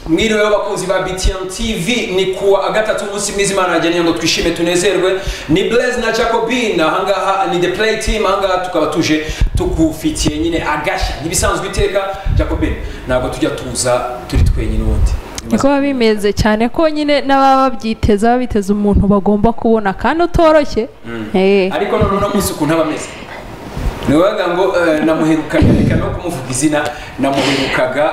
mwiriwe abakunzi ba btn tv ni kuwa gatatu umunsi mwiza imana yageneye ngo twishime tunezerwe ni blaise na jacobin ahangaha ni the play team ahangaha tukaba tuje tukufitiye nyine agashya ntibisanzwe iteka jacobin ntabwo tujya tuza turi twenyine ubundi niko biba bimeze cyane ko nyine n'ababa babyiteza baba biteze umuntu bagomba kubona kandi utoroshye Eh. ariko none uno munsi ukuntu aba ameze ni ukuvuga ngo eh, namuherukaga reka no kumuvuga izina namuherukaga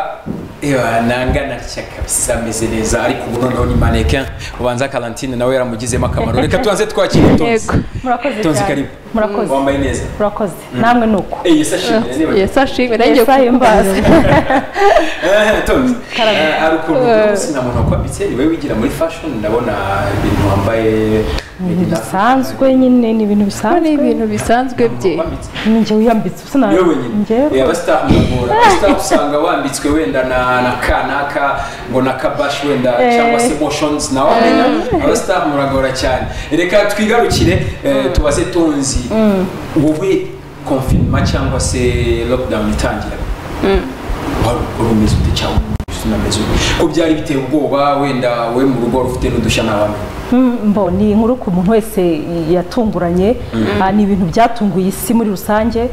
ewa, nanga natya kabisa ameze neza ariko ubu noneho ni maneke ubanza karantine nawe yaramugizemo akamaro reka tubanze twakire tonzi Yego. murakoze tonzi cyane karibu murakoze wambaye neza murakoze namwe ni uko Eh, yesi ashimire niba Yes, ashimwe nanjye Yes, I am kukumbaza. bazi. Eh, tonzi Karame. Eh, hari ukuntu uyu munsi nta muntu wakwambitse ni wowe wigira muri fashion ndabona ibintu wambaye ibintu bisanzwe nyine ni ibintu Ibi ni bisanzwe ibintu bisanzwe bye Wambitse. ni njye wiyambitse usa na niwe wenyine njyewe Eh, abasitafu muragora abasitafu usanga wambitswe wenda na na ka n'aka ngo na kabashi wenda Eh. cyangwa se motions nawe wamenya abasitafu muragora cyane reka twigarukire eh, tubaze tonzi wowe konfinima cyangwa se lockdown itangira wari wari umeze ute cyangwa usa unameze ute ko byari biteye ubwoba wenda we mu rugo wari ufite n'udushya ntabamenya Mm, mbo ni inkuru ku muntu wese yatunguranye Ah, ni ibintu byatunguye isi muri rusange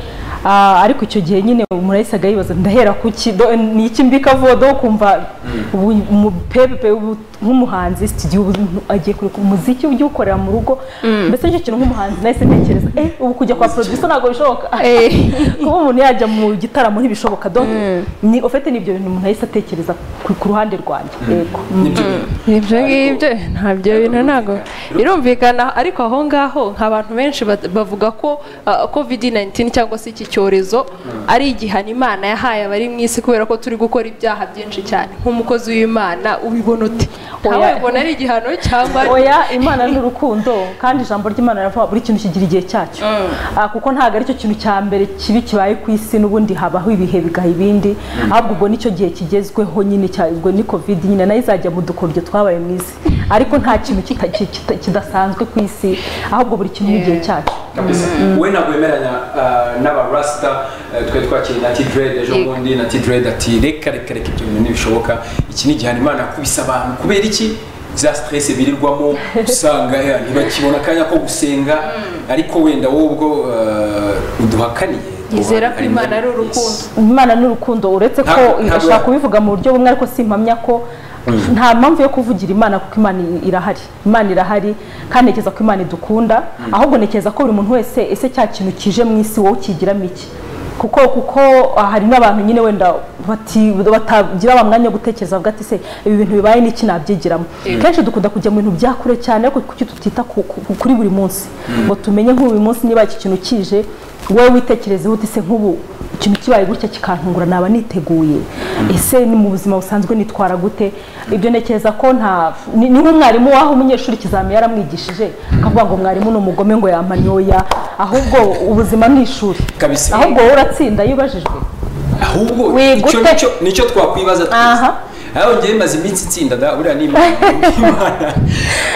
Ah, ariko icyo gihe nyine umuntu yahisaga yibaza ndahera ku ki do- ni iki mbika vuba do kumva ubu umupepe ubu nk'umuhanzi studio ubu umuntu agiye kureka umuziki ujya uwukorera mu rugo mbese nicyo kintu nk'umuhanzi nahise ntekereza eh ubu kujya kwa producer ntabwo bishoboka Eh. kuba umuntu yajya mu gitaramo ntibishoboka do ni ofete nibyo bintu umuntu yahise atekereza ku ku ruhande rwanjye yego Mm. nibyo bintu ibyo ngibyo ntabyo bintu ntabwo birumvikana ariko aho ngaho nka abantu benshi bat- bavuga ko covid 19 cyangwa se iki cyorezo ari igihano imana yahaye abari mu isi kubera ko turi gukora ibyaha byinshi cyane nk'umukozi w'imana ubibona ute Oya. ntawe ubona ari igihano cyangwa oya imana ni urukundo kandi ijambo ry'imana riravuga buri kintu kigira igihe cyacyo Ah, kuko ntabwo aricyo kintu cya mbere kibi kibaye ku isi n'ubundi habaho ibihe bigaha ibindi ahubwo ubwo nicyo gihe kigezweho nyine cya- ubwo ni covid nyine nayo izajya mu dukoryo twabaye mu isi ariko nta kintu kita- ki- kita- kidasanzwe ku isi ahubwo buri kintu n'igihe cyacu kabisa we ntabwo wemeranya uh, n'abarasita uh, twe twakiriye na tidred ejo Yego. bundi na tidred ati reka reka reka ibyo bintu ntibishoboka iki ni igihano imana yakubise abantu kubera iki za stress birirwamo usanga ya, ntibakibona akanya ko gusenga ariko wenda wowe ubwo uh, uduhakaniye yizera ko Hari imana ari imana- urukundo imana ni urukundo uretse ko Ntabwo- ntabwo- ishobora kubivuga mu buryo bumwe ariko simpamya ko nta mpamvu yo kuvugira imana kuko imana i- irahari imana irahari kandi ntekereza ko imana idukunda ahubwo ntekereza ko buri muntu wese ese cya kintu kije mu isi wowe ukigiramo iki kuko kuko ah, hari n'abantu nyine wenda bati- batagira wa mwanya wo gutekereza bavuga ati se ibi bintu bibaye n'iki nabyigiramo kenshi dukunda kujya mu bintu bya kure cyane ariko kuki tutita ku- ku- kuri buri munsi ngo tumenye nk'ubu uyu munsi niba iki kintu kije wowe witekerezeho ute se nk'ubu ikintu kibaye gutya kikantungura naba niteguye ese ni mu buzima busanzwe nitwara gute ibyo ntekereza ko nta ni ni nk'umwarimu waho umunyeshuri ikizami yaramwigishije akavuga ngo mwarimu ni umugome ngo yamanyoya ahubwo ubuzima ni ishuri Kabisa. ahubwo wowe uratsinda iyo ubajijwe ahubwo Wigute. icyo nicyo- nicyo twakwibaza twese Aha. aho ngewe maze iminsi itsinda da buriya ni imana Imana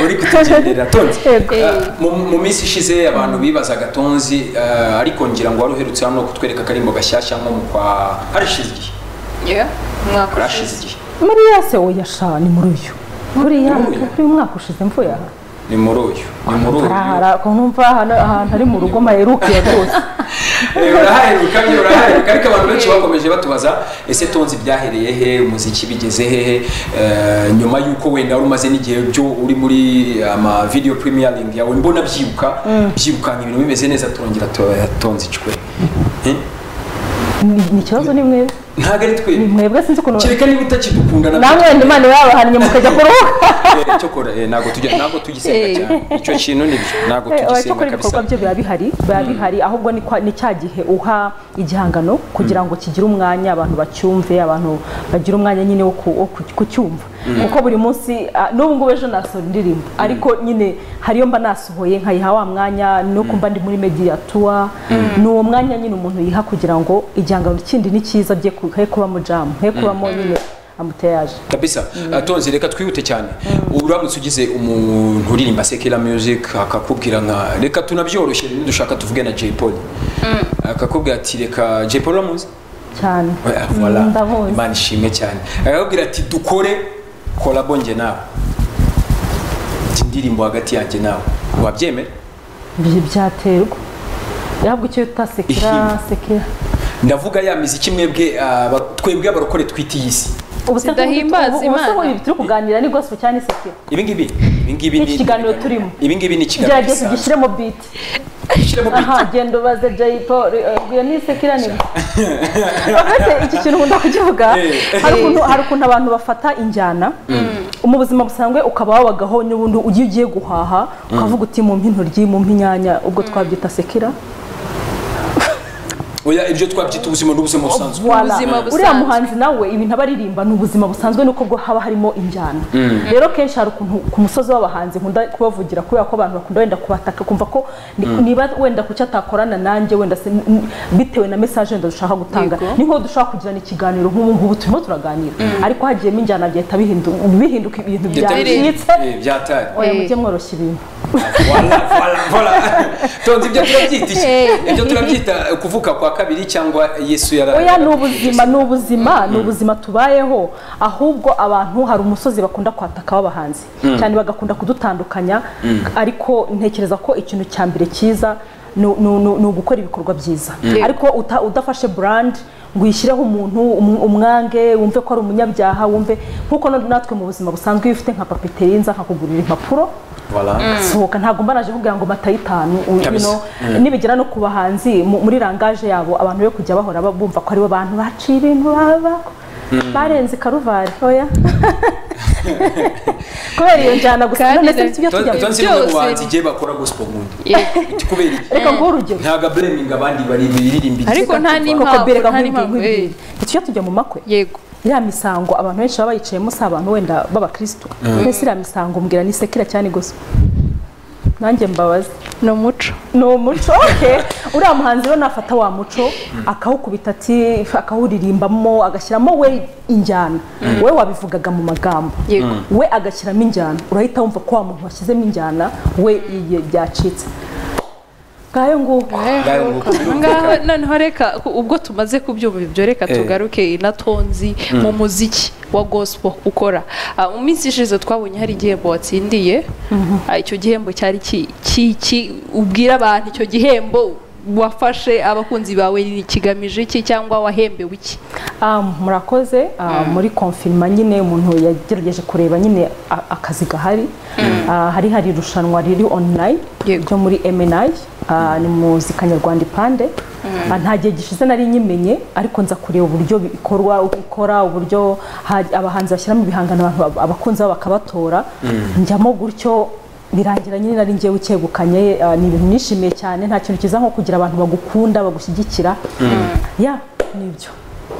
uri kutugendera tonzi Yego. Ah, mu- mu minsi ishize abantu bibazaga tonzi ah, ariko ngira ngo wari uherutse hano kutwereka akarimbo gashyashya nko mu kwa harashize igihe Yeah, umwaka harashize ushize. igihe muri yase oya sha ni muri uyu buriya Muri uyu? kuri uyu mwaka ushize mvuye aha ni muri uyu ni muri uyu arahara ko numva ahantu ahantu ari mu rugo maherukiye rwose Eh, urahaheruka ni urahaheruka ariko abantu benshi bakomeje batubaza ese tonzi byahereye he umuziki bigeze hehe Eh, nyuma y'uko wenda wari umaze n'igihe byo uri muri ama video premiering yawe mbona byibuka byirukanga ibintu bimeze neza turongera tu- tonzi cwe Eh? Ni- ni ikibazo ni mwebwe ntabwo ari twe ni mwebwe sinzi ukuntu kereka niba utakidukunda nabyo namwe wenda imana yabahannye mukajya kuruhuka Eh, cyokora eh, ntabwo tujya ntabwo tugisenga Eh. cyane icyo kintu nibyo ntabwo tugisenga cyakora ibikorwa kabisa byo biba bihari biba bihari ahubwo ni kwa- ni cya gihe uha igihangano kugira ngo kigire umwanya abantu bacyumve abantu bagira umwanya nyine wo ku- wo ku- kucyumva kuko buri munsi ah, n'ubu ngubu ejo nasohora indirimbo ariko nyine hari iyo mba nasohoye nkayiha wa mwanya no kumva ndi muri mediatua ni uwo mwanya nyine umuntu yiha kugira ngo igihangano kindi ni cyiza bye ku- he kubamo jamu he kubamo nyine amuteyaje kabisa Ah, tonzi reka twihute cyane uramutse ugize umuntu uririmba sekera music akakubwira nka reka tunabyoroshye nidushaka tuvuge na jay paul akakubwira ati reka jay paul uramuzi cyane Eh, voilà. Mm, ndamuzi. imana ishimwe cyane arakubwira ati dukore kolabo njye nawe ati indirimbo hagati yanjye nawe wabyemera Ibyo byaterwa yahabwa icyo bita sekira Ishimwe. sekira ndavuga ya miziki mwebwe ah, ba- twebwe abarokore twita iyi si ubu se Zidahimbaza ubu- ubu se Imana. ubu turi kuganira ni gospel cyane sekira ibi ngibi ibi ngibi Ni ikiganiro turimo. ibi ngibi ni ikiganiro gerageza gisanzwe. ugishyiremo beat Ushyiremo beat. aha genda ubaze jay paul eh, iyo ni sekira ni uretse iki kintu nkunda kukivuga Eh. hari ukuntu hari ukuntu abantu bafata injyana mu buzima busanzwe ukaba wabagaho n'ubundi ugiye ugiye guhaha ukavuga uti mumpe intoryi mumpe inyanya ubwo twabyita sekira oya ibyo twabyita ubuzima n'ubuzima busanzwe Voilà. Ubuzima busanzwe. uriya muhanzi nawe ibintu aba aririmba ni ubuzima busanzwe nuko bwo haba harimo injyana rero kenshi hari ukuntu ku musozi w'abahanzi nkunda kubavugira kubera ko abantu bakunda wenda kubataka kumva ko ni- niba wenda ku cyo atakorana nanjye wenda se- n- n- bitewe na mesaje wenda dushaka gutanga Yego. ni nk'aho dushobora kugirana ikiganiro nk'ubu ngubu turimo turaganira ariko hagiyemo injyana bihita bihindu- bihinduka ibintu byacitse Eh, byataye oya mujye mworoshya ibintu Voilà, voilà, voilà. tonze ibyo turabyita iki Hey. ibyo turabyita eh, kuvuka kwa kabiri cyangwa yesu oya yara ni ubuzima ni ubuzima ni ubuzima tubayeho ahubwo abantu hari umusozi bakunda kwataka w'abahanzi cyane bagakunda kudutandukanya ariko ntekereza ko ikintu cya mbere cyiza ni ni- ni- ni ugukora ibikorwa byiza ariko uta- udafashe brand ngo uyishyireho umuntu um- umwange wumve ko ari umunyabyaha wumve nk'uko na- natwe mu buzima busanzwe iyo ufite nka papeterinza nkakugurira impapuro Voilà. sohoka ntabwo mbanaje kugira ngo matayitanu Kabisa. nibigera no ku bahanzi mu- muri rangaje yabo abantu be kujya bahora ba- bumva ko aribo bantu baciye ibintu baba barenze karuvari oya kubera iyo njyana gusa Kandi none se nibyo Ton- tujya tonze bimwe mu byose. bahanzi igihe bakora gospel nkunda Iti kubera iki reka nguhe urugero ntaga blaming abandi bari biririmba iki Ariko nta n'impamvu, koko bere nta gahunda n'impamvu, eh. tujya tujya mu makwe yego iriya misango abantu benshi baba bayicayemo si abantu wenda b'abakirisitu mbese iriya misango mbwira ni sekira cyane gusa nanjye mbabaze ni umuco ni umuco okay. uriya muhanzi rero nafata wa muco akawukubita ati akawuririmbamo agashyiramo we injyana we wabivugaga mu magambo Yego. we agashyiramo injyana urahita wumva ko wa muntu washyizemo injyana we iye byacitse ngayo nguko Ngaho nguko. ngaho noneho reka ku- ubwo tumaze kubyumva ibyo reka tugaruke na tonzi mu muziki wa gospel ukora Ah, mu minsi ishize twabonye hari igihembo watsindiye Ah, icyo gihembo cyari ki ki- ki- ubwira abantu icyo gihembo wafashe abakunzi bawe kigamije iki cyangwa wahembewe iki Ah, murakoze Ah, muri konfirima nyine umuntu yagerageje kureba nyine a- akazi gahari Ah, hari hari irushanwa riri online Yego. ryo muri MNI Ah, ni muzika nyarwanda ipande Ah, nta gihe gishize nari nyimenye ariko nza kureba uburyo bikorwa uko ikora uburyo ha- abahanzi bashyiramo ibihangano abantu bab- abakunzi babo bakabatora njyamo gutyo birangira nyine nari ngewe ukegukanye ah, ni ibintu nishimiye cyane nta kintu cyiza nko kugira abantu bagukunda bagushyigikira ya nibyo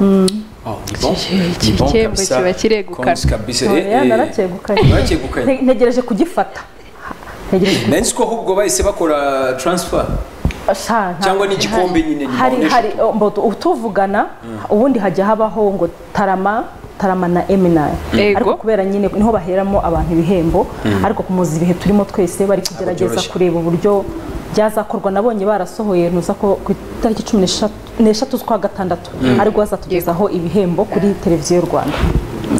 Oh, ni bon. Iki- Ni iki bon gihembo kabisa. kiba kiregukana. Konzi kabisa. Eh, Oya, eh. naracyegukanye Naracyegukanye. Nte- ntegereje kugifata ntegereje nari nzi ko ahubwo bahise bakora transfer kugifata cyangwa n'igikombe nyine ni hari foundation. hari oh, mbo- tu- tuvugana ubundi hajya habaho ngo tarama tarama na eminayi Yego. ariko kubera nyine niho baheramo abantu ibihembo ariko kumuzi ibihe turimo twese bari kugerageza byoroshye. kureba uburyo byazakorwa nabonye barasohoye nuza ko ku itariki cumi n'eshatu- n'eshatu z'ukwa gatandatu ariko bazatugezaho ibihembo kuri televiziyo y'u rwanda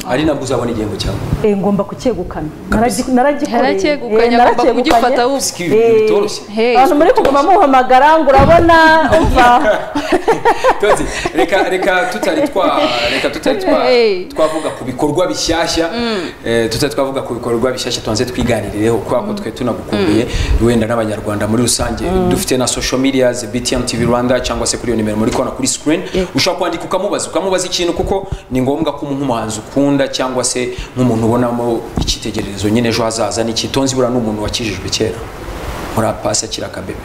ari nabwo uzabona igihembo cyawe Eh, ngomba kucyegukana Kabisa. Naragi- naragikoreye. Yaracyegukanye, Eh, agomba naracyegukanye. kugifata wumva. Siki, ibintu bitoroshye Hey, abantu muri kuguma muhamagara ngo urabona umva Tuzi, reka reka tutari twa reka tutari twa Hey. twavuga ku bikorwa bishyashya eh, tutari twavuga ku bikorwa bishyashya tubanze twiganirireho kubera ko twe tunagukumbuye wenda n'abanyarwanda muri rusange dufite na social media BTM TV Rwanda cyangwa se kuri iyo nimero muri kona kuri screen ushobora kwandika ukamubaza ukamubaza ikintu kuko ni ngombwa ko nk'umuhanzi ukunda cyangwa se nk'umuntu ubonamo icyitegererezo nyine ejo hazaza ni ikitonzi buriya ni umuntu wakijijwe kera muri apasi akiri akabebe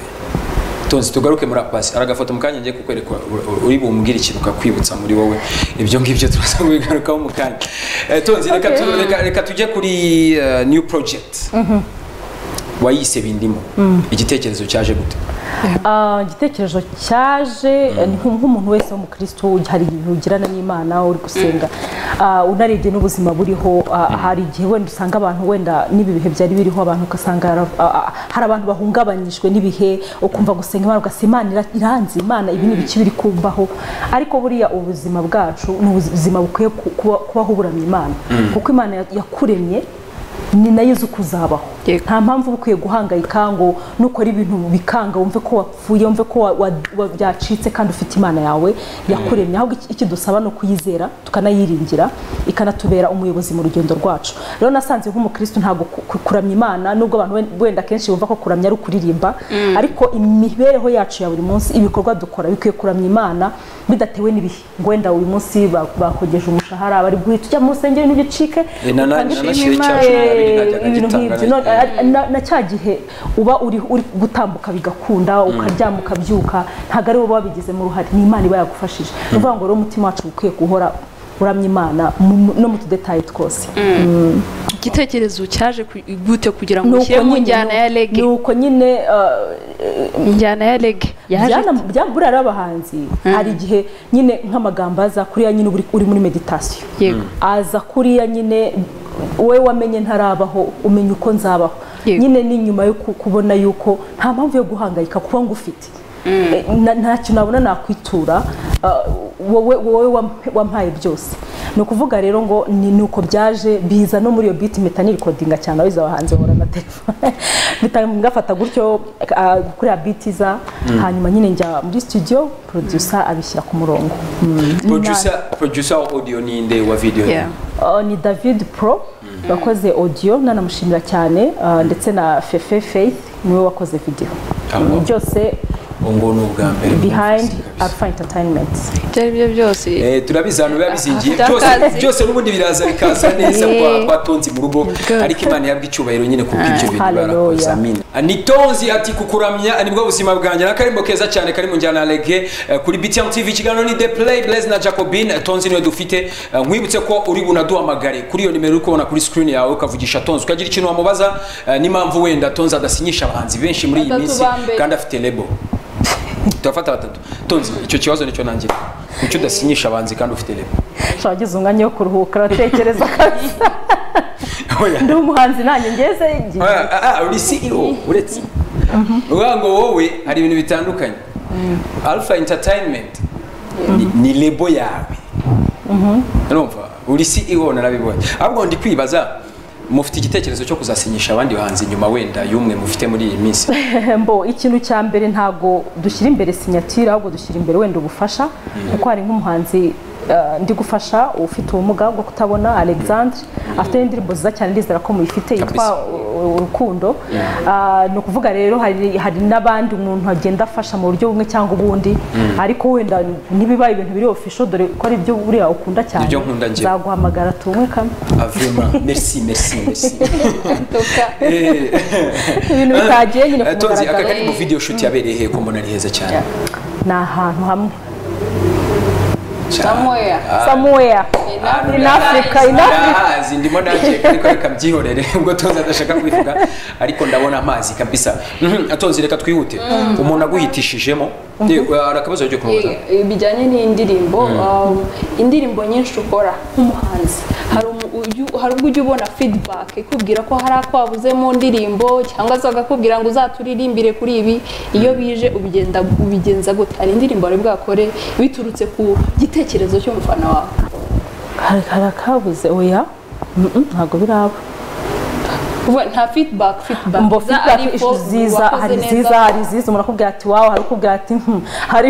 tonzi tugaruke muri apasi aragafoto mukanya ngiye kukwereka uri- uri bumbwire ikintu kakwibutsa muri wowe ibyo ngibyo turaza kubigarukaho mu kanya Eh, tonzi reka tu- reka- reka tujye kuri eh, new project wayise bindimo igitekerezo cyaje gute Ah, igitekerezo cyaje nk'u- nk'umuntu wese w'umukristo hari igihe ugirana n'imana uri gusenga Ah, unarebye n'ubuzima buriho ah, hari igihe wenda usanga abantu wenda n'ibi bihe byari biriho abantu ugasanga hara- ah, ah, hari abantu bahungabanyijwe n'ibihe ukumva gusenga imana ugasanga imana ira- iranze imana ibi ni ibiki biri kumbaho ariko buriya ubuzima bwacu ni ubuzima bukwiye ku- kuba- kubaho uburamya imana kuko imana ya- yakuremye ni nayo uzi uko uzabaho Yego. nta mpamvu uba ukwiye guhangayika ngo nukora ibintu bikanga wumve ko wapfuye wumve ko wa- wa- wa- byacitse kandi ufite imana yawe yakuremye ahubwo iki- icyo dusaba ni ukuyizera tukanayiringira ikanatubera umuyobozi mu rugendo rwacu rero nasanze nk'umukristo ntabwo ku- ku- kuramya imana nubwo abantu wen- wenda kenshi bumva ko kuramya ari ukuririmba ariko imibereho yacu ya buri munsi ibikorwa dukora bikwiye kuramya imana bidatewe n'ibihe ngo wenda uyu munsi ba- bakogeje umushahara bari guhita ujya mu rusengero ntibicike Eh, na- na- utange na- ishimwe nashimye Imana, cya cumi na kabiri eh, najyaga ibintu ngitanga nk'ibyo. nacyo. None, eh, na- na cya gihe uba uri uri gutambuka bigakunda ukaryama ukabyuka ntabwo ari wowe wabigizemo uruhare ni imana iba yagufashije ni ukuvuga ngo rero umutima wacu ukwiye guhora uramya imana mu- mu- no mu tudetayi twose igitekerezo cyaje ku- gute kugira ngo Ni uko ushyire mu nyine- njyana ya ni rege uko nyine eh, injyana ya rege yaje byana bya- buriya rero abahanzi hari igihe nyine nk'amagambo aza kuriya nyine uri- uri muri meditasiyo yego aza kuriya nyine wowe wamenye ntarabaho umenya uko nzabaho Yego. nyine ni nyuma yo ku- kubona yuko nta mpamvu yo guhangayika kuba ngufite Eh, na- ntacyo nabona nakwitura ah, wowe wowe wamp- wampaye byose ni ukuvuga rero ngo ni ni uko byaje biza no muri iyo biti mpita nirikodinga cyane abizi abahanzi bahora na telefone mpita ngafata gutyo ah, kuriya biti za hanyuma nyine njya muri studio producer abishyira ku murongo Mm. producer producer wa audio ni nde wa video ni Yeah. Uh, ni david pro wakoze audio nanamushimira cyane uh, ndetse na fefe faith niwe wakoze video Ah, Mm, wow. byose ubu ngubu ni ubwa mbere behind mwumvise kabisa. alpha entertainment ibyo ari byo byose Eh, turabizi abantu biba bizingiye Afite byose akazi. byose n'ubundi biraza bikaza neza kwa- Yeah. kwa tonzi mu rugo Good. ariko imana yabwa icyubahiro nyine ku bw'ibyo bintu Hallelujah. barakoze amina ni tonzi ati kukuramya nibwo buzima bwanjye n'akarimbo keza cyane kari mu njyana ya rege eh, kuri btm tv ikiganiro ni the play blaze na jacobine Eh, tonzi niwe dufite Eh, nkwibutse ko uri bunaduhamagare kuri iyo nimero uri kubona kuri screen yawe ukavugisha tonzi ukagira ikintu wamubaza eh, n'impamvu wenda tonzi adasinyisha abahanzi benshi muri iyi Batatu minsi ba mbere. kandi afite lebo turafata batatu tonzi icyo kibazo nicyo nangira nicyo udasinyisha abanzi kandi ufite lebo Sha, wagize umwanya wo kuruhuka uratekereza kabisa ndi umuhanzi nanjye ngeze igihe Ah, ah, ah, uri ceo uretse uvuga ngo wowe hari ibintu bitandukanye alpha entertainment ni- ni lebo yawe urumva uri ceo narabibonye ahubwo ndi kwibaza mufite igitekerezo cyo kuzasinyisha abandi bahanzi nyuma wenda y'umwe mufite muri iyi minsi mbo ikintu cya mbere ntabwo dushyira imbere sinyatire ahubwo dushyira imbere wenda ubufasha kuko hari nk'umuhanzi eh, ndi gufasha ufite ubumuga bwo kutabona alexandre afite n'indirimbo nziza cyane ndizera ko muyifite yitwa Kabisa. uh, urukundo Ah, ni ukuvuga rero hari hari n'abandi umuntu agenda afasha mu buryo bumwe cyangwa ubundi ariko wenda ntibibaye ibintu biri official dore ko ari byo buriya ukunda cyane Nibyo nkunda njyewe. zaguhamagara tubumwe kamwe Ah, vraiment merci merci merci ibintu bitagiye nyine ku tonzi aka mugaragaro. kari mu video shoot yabereye he ko mbona ari heza cyane ni ahantu hamwe cyane somewhere in africa in africa ndahazi ndimo nakeka ariko reka mbyihorere ubwo tonzi adashaka kubivuga ariko ndabona amazi kabisa Mhm, tonzi reka twihute umuntu aguhitishijemo ye, hari akabazo ryo kumubaza bijyanye n'indirimbo um, indirimbo nyinshi ukora nk'umuhanzi hari umu- uyu- hari ubwo ujya ubona feedback ikubwira ko hari ako wabuze mu ndirimbo cyangwa se bakakubwira ngo uzaturirimbire kuri ibi iyo bije ubigenda ubigenza gute hari indirimbo wari bwakore biturutse ku gitekerezo cy'umufana wawe hari hari akabuze oya Mm-mm, ntabwo biraba kuvuga nta feedback feedback mbo iza feedback ariko ziza wakoze hari neza. ziza hari iziza umuntu akubwira ati wawe hari ukubwira ati hmm, hari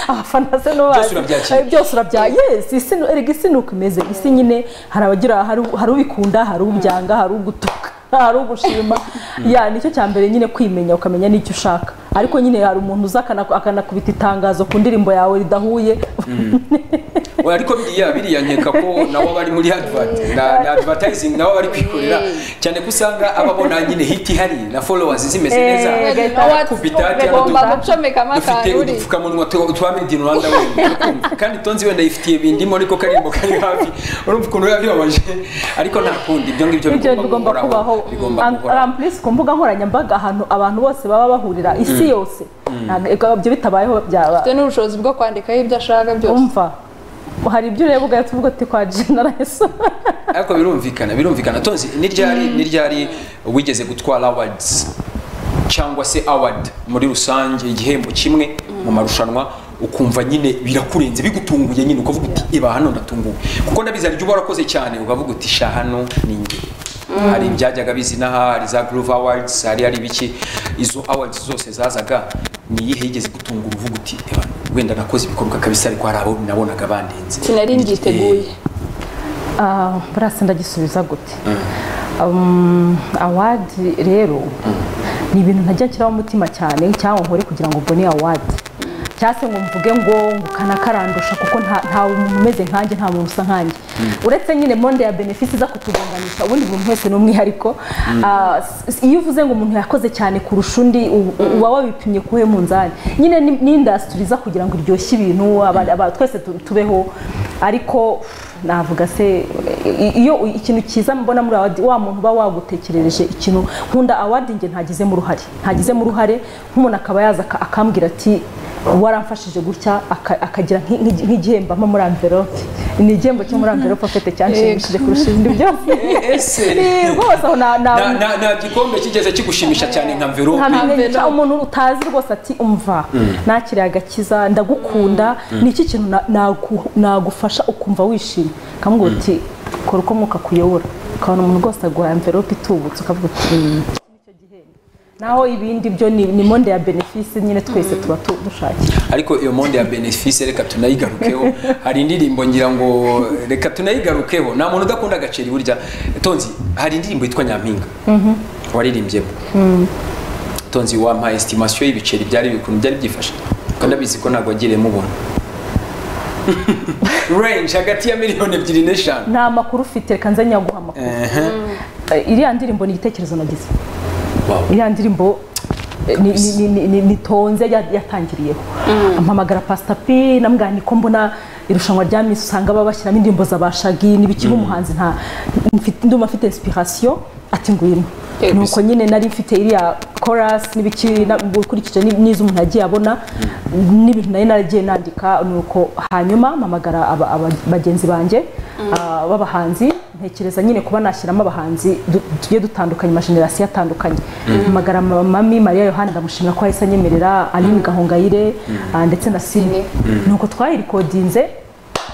abafana se no Byose urabyakira. byose urabya yes isi ni- erega isi ni uko imeze isi nyine hari abagira hari u- hari ubikunda hari ubyanga hari ugutuka hari ugushima ya nicyo cya mbere nyine kwimenya ukamenya n'icyo ushaka ariko nyine hari umuntu uza akana- akanakubita itangazo ku ndirimbo yawe ridahuye ariko biriya biriya nkeka ko nabo bari muri advert na na advertising nabo bari kwikorera cyane ko usanga ababona nyine hit ihari na followers zimeze neza kubitati bagomba gucomekamo dufite akantu udupfukamunwa tu- twa made in rwanda wenda kandi tonzi wenda yifitiye bindimo ariko karirimbo kari hafi urumva ukuntu biba bibabaje ariko nta kundi ibyo ngibyo ibyo bigomba kubaho bigomba Am- kuhoraho ampulisi ku mbuga nkoranyambaga ahantu abantu bose baba bahurira isi yose ntabwo ibyo bitabayeho byaba afite n'ubushobozi bwo kwandikaho ibyo ashaka byose umva hari ibyo ureba ugahita uvuga uti kwa jenerayiso ariko birumvikana birumvikana tonzi n'iryari n'iryari wigeze gutwara awards cyangwa se award muri rusange igihembo kimwe mu marushanwa ukumva nyine birakurenze bigutunguye nyine ukavuga uti iba hano ndatunguwe kuko ndabizi hari ibyo uba warakoze cyane ukavuga uti sha hano ni njye hari ibyajyaga bizina hari za groove awards hari hari ibiki izo awards zose zazaga ni iyihe yigeze gutungura uvuga uti "Eba, wenda nakoze ibikorwa kabisa ariko hari abo nabonaga bandenze sinari mbyiteguye Ah, burasa ndagisubiza gute Um, awadi rero ni ibintu ntajya nshyiraho umutima cyane cyangwa nkore kugira ngo mbone awadi cyangwa se ngo mvuge ngo ngo kana karandusha kuko nta nta muntu umeze nkanjye nta muntu usa nkanjye uretse nyine monde ya benefisi iza kutugonganisha ubundi buri muntu wese ni umwihariko Ah, s- s- iyo uvuze ngo umuntu yakoze cyane kurusha undi u- u- uba wabipimye kuhe munzani nyine ni ni indasitiri iza kugira ngo iryoshye ibintu aba- aba- twese tu- tubeho ariko navuga se i- iyo ikintu cyiza mbona muri awadi wa muntu uba wagutekerereje ikintu nkunda awadi nge ntagizemo uruhare ntagizemo uruhare nk'umuntu akaba yaza aka- akambwira ati waramfashije gutya aka- akagira nk'i- nk'i- nk'igihembo ama muri amverope ni igihembo cyo muri amverope afite cyanshimishije kurusha ibindi byose ese Ni rwose aho na- na- nta nta- nta gikombe kigeze kigushimisha cyane nka mverope Nka- nkamenya Envelope. icyo umuntu utazi rwose ati umva nakiriye agakiza ndagukunda ni iki kintu na- nagu- nagufasha ukumva wishimye ukamubwira uti kora uko mwuka kuyobora ukabona umuntu rwose aguhaye amverope itubutse ukavuga uti "Mm, iki nicyo gihembo." naho ibindi byo ni ni monde ya benefisi nyine twese tuba tu- dushakira ariko iyo monde ya benefise reka tunayigarukeho hari indirimbo ngira ngo reka tunayigarukeho nta muntu udakunda agaceri burya tonzi hari indirimbo yitwa nyampinga waririmbye tonzi wampaye esitimasiyo y'ibiceri byari bikuntu byari byifashe kuko ndabizi ko ntabwo wagiriye mubona range hagati ya miliyoni ebyiri n'eshanu nta makuru ufite reka nze nyaguha amakuru Eh, iriya ndirimbo ni igitekerezo nagize Wow. iriya ndirimbo eh, ni- ni- ni- ni- nitonze ya- yatangiriyeho mpamagara pasita p namubwira niko mbona irushanwa rya minsi usanga baba bashyiramo indirimbo za bashagi n'ibiki nk'umuhanzi nta mfite- ndumva afite inspiration ati ngwino Yego. nuko nyine nari mfite iriya chorus n'ibiki na- ukurikije n'i- n'izo umuntu yagiye abona n'ibintu nari naragiye nandika nuko hanyuma mpamagara aba- aba- bagenzi banjye ah, b'abahanzi ntekereza nyine kuba nashyiramo abahanzi du- tugiye dutandukanye amajenerasiyo atandukanye mpamagara ma- mami mariya yohani ndamushimira ko yahise anyemerera aline gahongayire ah, ndetse na sine nuko twayirikodinze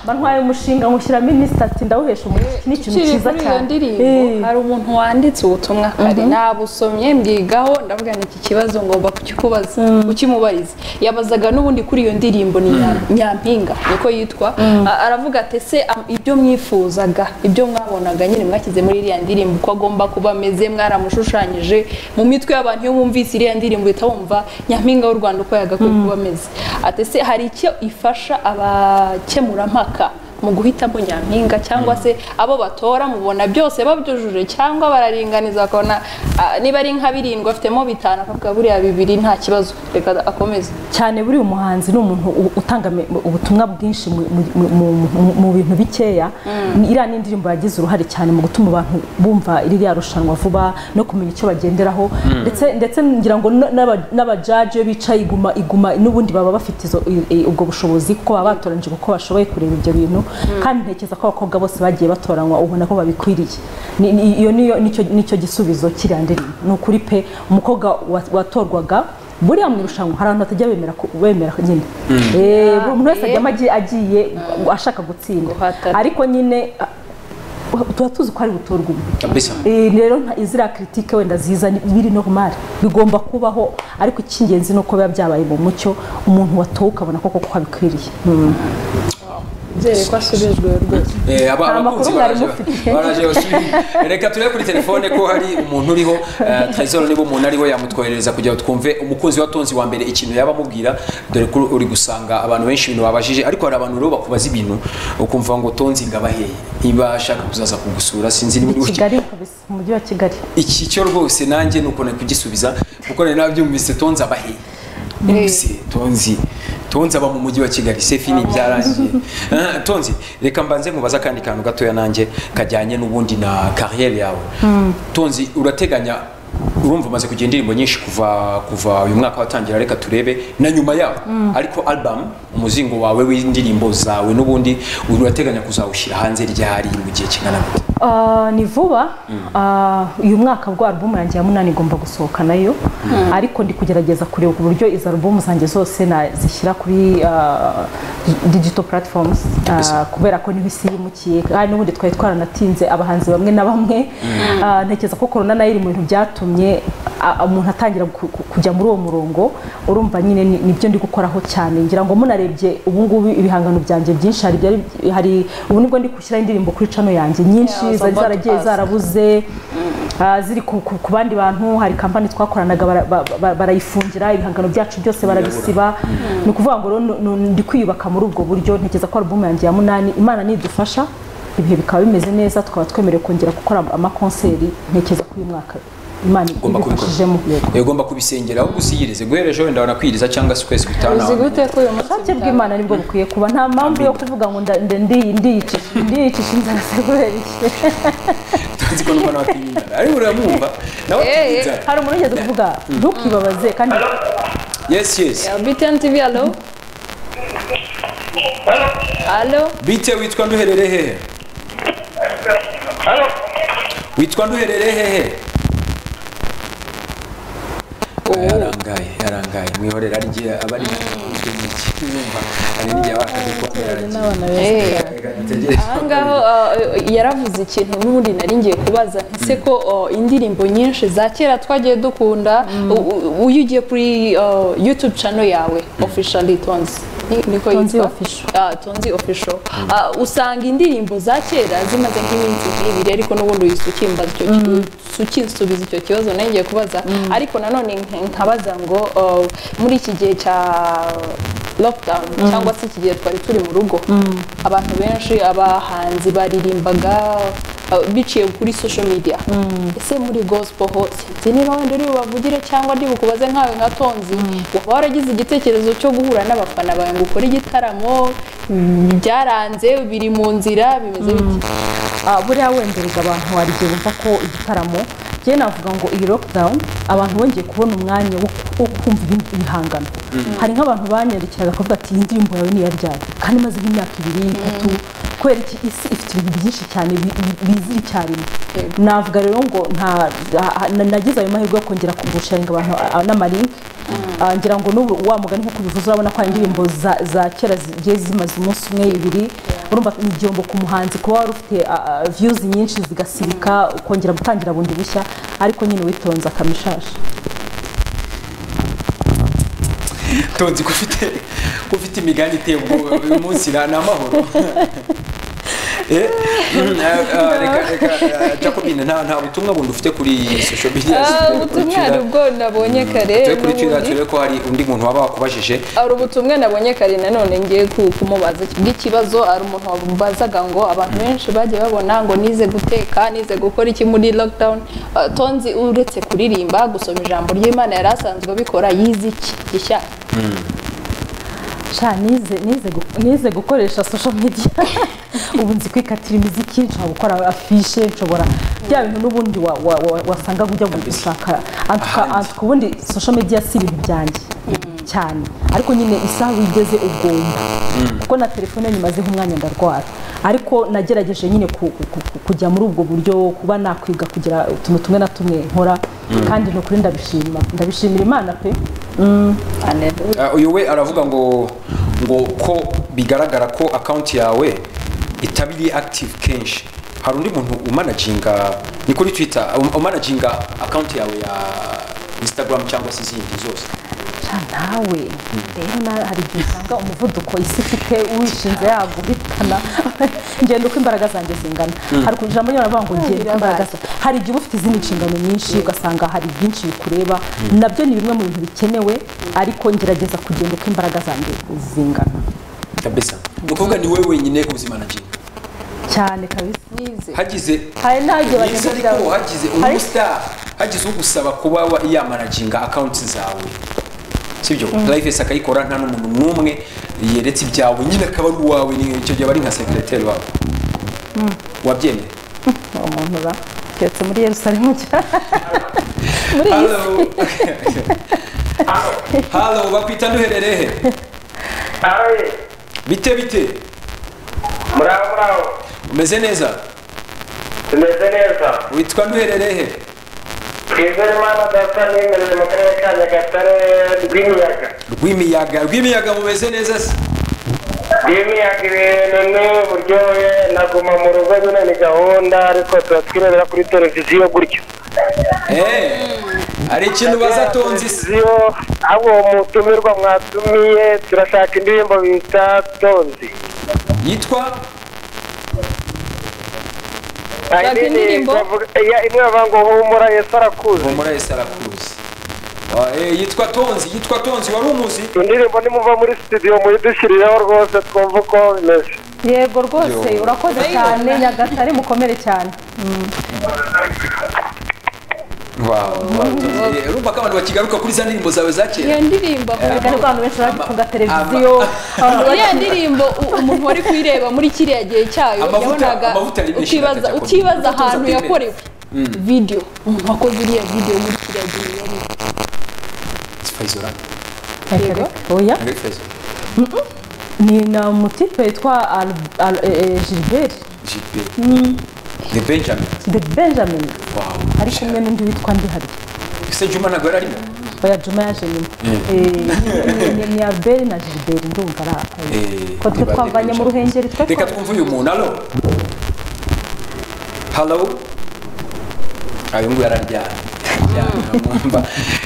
mba ntwaye umushinga nkushyiramo iminsi ati ndawuhesha umuntu iki ni ikintu Ukiri cyiza kuri iyo cyane Eh. ndirimbo hari umuntu wanditse ubutumwa kare nabusomye mbyigaho ndavuga ni iki kibazo ngomba kukikubaza ukimubariza yabazaga n'ubundi kuri iyo ndirimbo ni Nya- nyampinga niko yitwa A- aravuga ati se am- ibyo mwifuzaga ibyo mwabonaga nyine mwashyize muri iriya ndirimbo uko agomba kuba ameze mwaramushushanyije mu mitwe y'abantu iyo bumvise iriya ndirimbo uhita wumva nyampinga w'u rwanda uko yagakwiye kuba ameze ati se hari icyo ifasha abakemurampaka mu guhitamo nyampinga cyangwa se abo batora mubona byose babyujuje cyangwa bararinganiza bakabona ah, niba ari nka birindwi afitemo bitanu akavuga buriya bibiri nta kibazo reka akomeze cyane buriya umuhanzi ni umuntu u- utanga me- ubutumwa bwinshi mu- mu- mu- mu- mu- mu bintu bikeya Ni- iriya ni indirimbo yagize uruhare cyane mu gutuma abantu bumva ririya rushanwa vuba no kumenya icyo bagenderaho ndetse ndetse ngira ngo no- n'aba- n'abajaji iyo bicaye iguma iguma n'ubundi baba bafite izo- i- i- ubwo bushobozi kuko baba batoranyije kuko bashoboye kureba ibyo bintu kandi ntekereza ko abakobwa bose bagiye batoranywa ubona ko babikwiriye Ni- ni- iyo niyo nicyo nicyo gisubizo kiriya ndirimbo ni ukuri pe umukobwa wa- watorwaga buriya mu irushanwa hari abantu batajya bemera ku- bemera nyine Eh, buri umuntu wese ajyamo agiye- agiye ashaka gutsinda Guhatana. ariko nyine ah, tuba tuzi ko ari butorwa umwe kabisa Eh, rero nta- ziriya kiritike wenda ziza ni- biri normal bigomba kubaho ariko icy'ingenzi ni uko biba byabaye mu mucyo umuntu watowe ukabona koko ko abikwiriye nizere ko asubijwe rwose Eh, aba- Nta abakunzi makuru mwari baraje- mufite. baraje basubi- reka turebe kuri telefone ko hari umuntu uriho eh, Tresor niba umuntu ariho yamutwoherereza kugira ngo twumve umukunzi wa tonzi wa mbere ikintu yaba amubwira dore ko uri gusanga abantu benshi ibintu babajije ariko hari abantu rero bakubaza ibintu ukumva ngo tonzi ngabaheye niba ashaka kuzaza kugusura sinzi niba i uri buki- kigali kabisa umujyi wa kigali iki cyo rwose nanjye ni ukuntu kugisubiza kuko nari nabyumvise tonzi abahe mbese tonzi tonzi aba mu mujyi wa kigali se fini byarangiye Ah, tonzi reka mbanze mubaza akandi kantu gatoya nanjye kajyanye n'ubundi na kariyeri yawe tonzi urateganya urumva umaze kugira indirimbo nyinshi kuva kuva uyu mwaka watangira reka turebe na nyuma yawo ariko album umuzingo wawe w'indirimbo zawe n'ubundi urateganya kuzawushyira hanze ryari mu gihe kingana gute Ah, ni vuba Ah, uyu mwaka bwa alubumu yanjye ya munani igomba gusohoka nayo ariko ndi kugerageza kureba uburyo izo alubumu zanjye zose nazishyira kuri ah, di- digital platforms Ah, Yes. kubera ko niho isi yimukiye kandi n'ubundi twari twaranatinze abahanzi bamwe na bamwe Ah, ntekereza ko korona nayo iri mu bintu byatumye ah, umuntu atangira ku- ku- kujya muri uwo murongo urumva nyine ni- nibyo ndi gukoraho cyane ngira ngo munarebye ubu ngubu ibihangano byanjye byinshi hari ibyari- hari ubu nibwo ndi gushyiraho indirimbo kuri cano yanjye nyinshi Yeah, zari some zaragiye podcasts. zarabuze ah, ziri ku- ku ku bandi bantu hari kampani twakoranaga bara- ba- ba- barayifungira ibihangano byacu byose barabisiba ni ukuvuga ngo rero nu- nu- ndi kwiyubaka muri ubwo buryo ntekereza ko alubumu yanjye ya munani imana nidufasha ibihe bikaba bimeze neza tukaba twemerewe kongera gukora amakonseri ntekereza ko uyu mwaka imana Ugomba kubikora. ibifashijemo yego Eh, ugomba kubisengera aho gusiyirize guhereje wenda wanakwiriza cyangwa se ukwezi uzi gutanu gute ko uyu munsi ubushake bw'imana nibwo bukwiye kuba nta mpamvu yo kuvuga ngo nda- nda- ndi- ndiyicisha ndiyicisha inzara se kubera iki tuzi ko numva nawakwirindana ariko uramwumva nawe Eh, eh, atirinda. hari umuntu ugeze kuvuga ntukibabaze kandi yes yes btn tv alo alo bite witwa nduherere hehe witwa nduherere hehe Ah, yarangaye yarangaye mwihorera ari igihe aba ari natwe n'iki urumva hari n'igihe aba akadukomera aragiye Reka dutegereze. ahangaho uh, yaravuze ikintu n'ubundi nari ngiye kubaza ese ko uh, indirimbo nyinshi za kera twagiye dukunda u- u- uyu ugiye kuri uh, youtube channel yawe officially tonzi ni- niko Tonzi yitwa? Official. Ah, tonzi official Ah, usanga indirimbo za kera zimaze nk'iminsi nk'ibiri ariko n'ubundi wisukimba icyo ukinsubiza icyo kibazo nari ngiye kubaza ariko nanone nk- nkabaza ngo uh, muri iki gihe cya lockdown cyangwa se iki gihe twari turi mu rugo abantu benshi abahanzi baririmbaga uh, biciye kuri social media ese muri gospel ho sinzi niba wenda uri bavugire cyangwa ndi bukubaze nkawe nka tonzi waba waragize igitekerezo cyo guhura n'abafana bawe ngo ukore igitaramo mm, byaranze biri mu nzira bimeze bite Ah, buriya wendereza abantu hari igihe bumva ko igitaramo njye navuga ngo iyi lockdown abantu bongeye kubona umwanya wo wo kumva ibindi bihangano hari nk'abantu banyandikiraga bakavuga ati iyi ndirimbo yawe ni iya ryari kandi imaze nk'imyaka ibiri itatu kubera iki isi ifite ibintu byinshi cyane bi- bi- biza icyarimwe navuga rero ngo nta ah, na- nagize ayo mahirwe yo kongera kugusharinga abantu ah, n'amalinki Ah, ngira ngo n'ubu wa mugani nk'uko ubivuze urabona ko hari indirimbo za za kera zigiye zimaze umunsi umwe ibiri urumva ni igihombo ku muhanzi kuba wari ufite ah, ah, views nyinshi zigasibika ukongera gutangira bundi bushya ariko nyine witonze akamishasha tonzi ko ufite ko ufite imigani iteye ubwoba uyu munsi na- ni amahoro Eh, mm, ah, ah, reka reka ah, jacobine nta nta butumwa bundi ufite kuri social media Ah, Turi ubutumwa kuri hari ubwo nabonye kare turi kuri twitter n'ubundi. turebe ko hari undi muntu waba wakubajije hari ubutumwa nabonye kare nanone ngiye ku- kumubaza bw'ikibazo hari umuntu wamubazaga ngo abantu benshi bagiye babona ngo nize guteka nize gukora iki muri lockdown Ah, tonzi uretse kuririmba gusoma ijambo ry'imana yari asanzwe abikora yize iki gishya sha nize nize gu- nize gukoresha social media ubu nzi kwikatira imiziki nshobora gukora afishe nshobora bya bintu n'ubundi wa- wa- wa- wasanga ujya gushaka antuka Ahandi. antuka ubundi social media si ibintu byanjye cyane ariko nyine isaha wigeze ugomba kuko na telefone nyimazeho umwanya ndarwara ariko nagerageje nyine ku- ku- ku- ku- kujya muri ubwo buryo kuba nakwiga kugira utuntu tumwe na tumwe nkora kandi ni ukuri ndabishima ndabishimira imana pe Ah, uyu we aravuga ngo ngo ko bigaragara ko akaunti yawe itaba iri active kenshi hari undi muntu umanaginga ni kuri twitter um- umanaginga akaunti yawe ya instagram cyangwa se izindi zose ca nawe rero na- hari igihe usanga umuvuduko isi ifite uwishinze yaguhitana ngenda uko imbaraga zanjye zingana hari ku ijambo ryo baravuga ngo ngenda uko imbaraga zanjye hari igihe uba ufite izindi nshingano nyinshi ugasanga hari byinshi bikureba nabyo ni bimwe mu bintu bikenewe ariko ngerageza kugenda uko imbaraga zanjye zingana kabisa ni ukuvuga ni wowe wenyine ku buzima nagira cyane kabisa yize hagize hari n'agiye Yize bagenda ariko hagize Hari- umustar hagize ugusaba kuba wa- yamanaginga akawunti zawe sibyo lives akayikora nta n'umuntu n'umwe yeretse ibyawe nyine akaba ari uwawe ni- icyo gihe aba ari nka sekireteri wawe wabyemeye uwo muntu uba keretse muri yerusalemu cyane muri iyi si halo halo bakwita nduherere he Awe, bite bite muraho muraho, umeze neza tumeze neza. witwa nduherere he Twizere Imana data n'imeze mu karere ka Nyagatare rw'imiyaga. rw'imiyaga rw'imiyaga mumeze neza se Rw'imiyaga ibintu ni uburyohe, naguma mu rugo nyine ni gahunda, ariko tuba twirebera kuri televiziyo gutyo. Eh, hari ikintu baza tonzi se Televiziyo, abo mutumirwa mwatumiye, turashaka indirimbo bita tonzi. yitwa Hari Baka nini indirimbo? bavuga- iya- imwe bavuga ngo humura Yesu arakuzi. humura esi arakuzi Ah, eh, yitwa tonzi yitwa tonzi wari umuzi Indirimbo nimuva muri studio muyidushyirireho rwose twumve uko bimeze. yego rwose Yo. urakoze cyane nyagatare mukomere cyane Eh, urumva ko abantu bakigaruka kuri za ndirimbo zawe za iyo kera ndirimbo Erega niko abantu benshi bagifunga televiziyo abantu ama- iriya ndirimbo u- umuntu wari kuyireba muri kiriya gihe cyayo Amavuta- yabonaga amavuta ari menshi ukibaza- ndakajya kunywa. ukibaza Amavuta ahantu tuza yakorewe video umuntu wakoze iriya video muri kiriya gihe yari Faizora, Yego. oya Angel Faizora. ni na umutipe witwa Al- Al- eh, eh, gilbert JP. The Benjamin the benjamin Wow. ari kumwe n'undi witwa ndi hari ese juma ntabwo yari arimo oya juma yaje nyuma Eh, ni- ni abeli na gilbert ndumva ari Eh, ko twe niba twavanye mu Benjamin. ruhengeri twe reka twa- twumve uyu muntu halo halo ayo nguyu araryana Araryana, mwumva.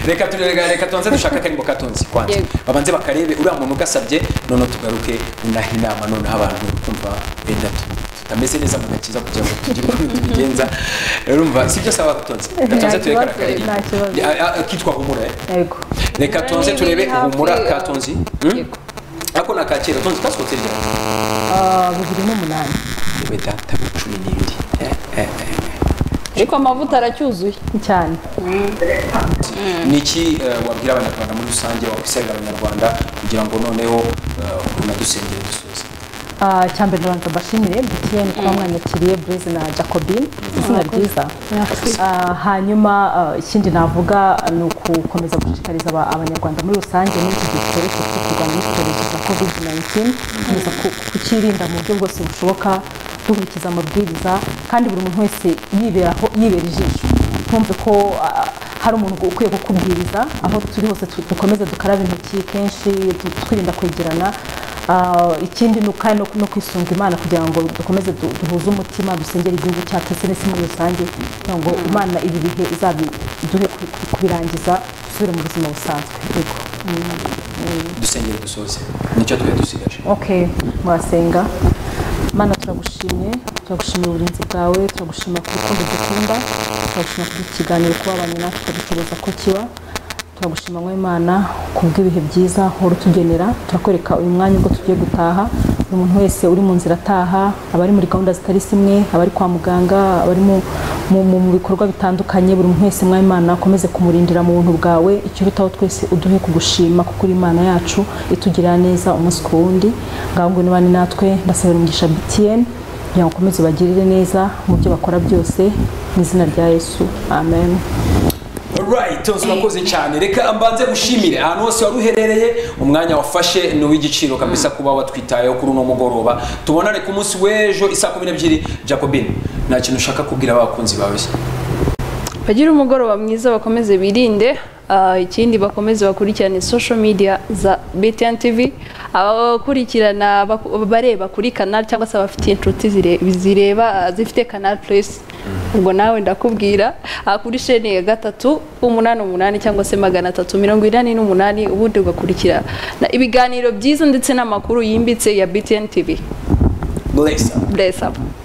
reka turega reka tubanze dushaka akarimbo katonzi kwanza Yego. babanze bakarebe uriya muntu ugasabye none tugaruke unahe inama noneho abantu kumva benda tu- tutameze neza mu gakiza kugira ngo tugire uko tubigenza urumva si byo saba gatonzi gatonze turebe kibazo, karakarimbo nta kibazo. kitwa humura eh? yego reka tubanze n'ibiri turebe hafi, humura eh, katonzi Hmm? yego. ako ni akakera tonzi kasohotse ryari Ah, bibiri n'umunani yewe data cumi n'ibiri Eh, eh, ariko amavuta aracyuzuye cyane eh. ni iki eh, wabwira abanyarwanda muri rusange wakwisiga abanyarwanda kugira ngo noneho eh, unadusengere dusoze Ah, icya mbere ndabanza mbashimire mtn kuba mwanyakiriye blaise na jacobine izina ryiza Ah, hanyuma ah, ikindi navuga ni ukukomeza gushishikariza aba- abanyarwanda muri rusange n'iki gitoroshye cyo kurwanya icyorezo cya covid 19 gukomeza ku- kukirinda mu buryo bwose bushoboka dukurikiza amabwiriza kandi buri muntu wese yiberaho yibera ijisho ntumve ko ah, hari umuntu ukwiye kukubwiriza aho turi hose tu- dukomeze dukarabe intoki kenshi tu- twirinda kwegerana Ah, ikindi ni uka- no no kwisunga imana kugira ngo dukomeze du- duhuze umutima dusengere igihugu cyacu ndetse n'isi muri rusange kugira ngo imana ibi bihe izabiduhe ku- ku- kubirangiza dusubire mu buzima busanzwe yego dusengere dusoze nicyo twari dusigaje okay mwasenga mana turagushimye turagushimira uburinzi bwawe turagushima ku rukundo dukunda turagushima ku ikiganiro kuba abantu natwe tukagicuruza ko kiba turagushima nk'imana ku bw'ibihe byiza uhora utugenera turakwereka uyu mwanya ubwo tugiye gutaha buri muntu wese uri mu nzira ataha abari muri gahunda zitari zimwe abari kwa muganga abari mu, mu, mu, mu bikorwa bitandukanye buri muntu wese mw'imana ukomeze kumurindira mu buntu bwawe icyurutaho twese uduhe kugushima kuko uri imana yacu itugirira neza umunsi ku wundi ngaho ngo niba ni natwe ndasabira umugisha btn kugira ngo ukomeze ubagirire neza mu byo bakora byose mu izina rya yesu amen Alright, tonzi urakoze cyane reka mbanze gushimire ahantu hose wari uherereye umwanya wafashe ni uw'igiciro kabisa kuba watwitayeho kuri uno mugoroba tubonane ku munsi w'ejo isaa kumi n'ebyiri jacobine nta kintu ushaka kubwira abakunzi bawe se bagira umugoroba mwiza bakomeze birinde ah, ikindi bakomeze bakurikirane social media za BTN TV abakurikirana baku- bareba kuri canal cyangwa se abafite inshuti zire- zireba ah, zifite canal plus ubwo nawe ndakubwira ah, kuri sheni ya gatatu umunani umunani cyangwa se magana atatu mirongo inani n'umunani ubundi ugakurikira na- ibiganiro byiza ndetse n'amakuru yimbitse ya BTN TV bless up bless up